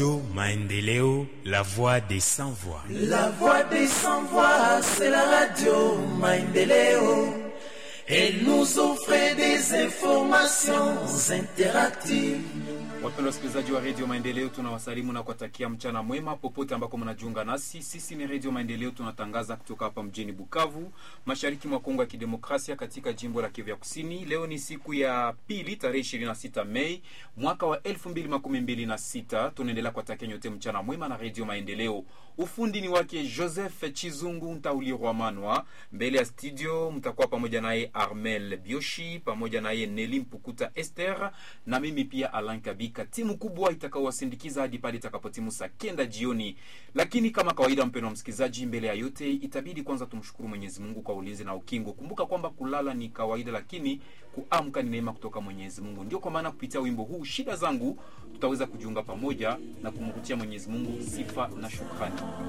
Maendeleo, la voix des sans voix. La voix des sans voix, c'est la radio Maendeleo. Elle nous offre des informations interactives. Wapendwa wasikilizaji wa redio Maendeleo, tunawasalimu na kuwatakia mchana mwema popote ambako mnajiunga nasi. Sisi ni redio Maendeleo, tunatangaza kutoka hapa mjini Bukavu, mashariki mwa Kongo ya Kidemokrasia, katika jimbo la Kivu ya Kusini. Leo ni siku ya pili, tarehe 26 Mei mwaka wa 2026. Tunaendelea kuwatakia nyote mchana mwema na redio Maendeleo. Ufundi ni wake Joseph Chizungu Ntaulirwa Manwa. Mbele ya studio mtakuwa pamoja naye Armel Bioshi, pamoja naye Neli Mpukuta Esther na mimi pia Alan Kabika, timu kubwa itakaowasindikiza hadi pale itakapotimu saa kenda jioni. Lakini kama kawaida, mpendwa msikilizaji, mbele ya yote itabidi kwanza tumshukuru Mwenyezi Mungu kwa ulinzi na ukingo. Kumbuka kwamba kulala ni kawaida, lakini kuamka ni neema kutoka Mwenyezi Mungu. Ndio kwa maana kupitia wimbo huu shida zangu tutaweza kujiunga pamoja na kumrutia Mwenyezi Mungu sifa na shukrani.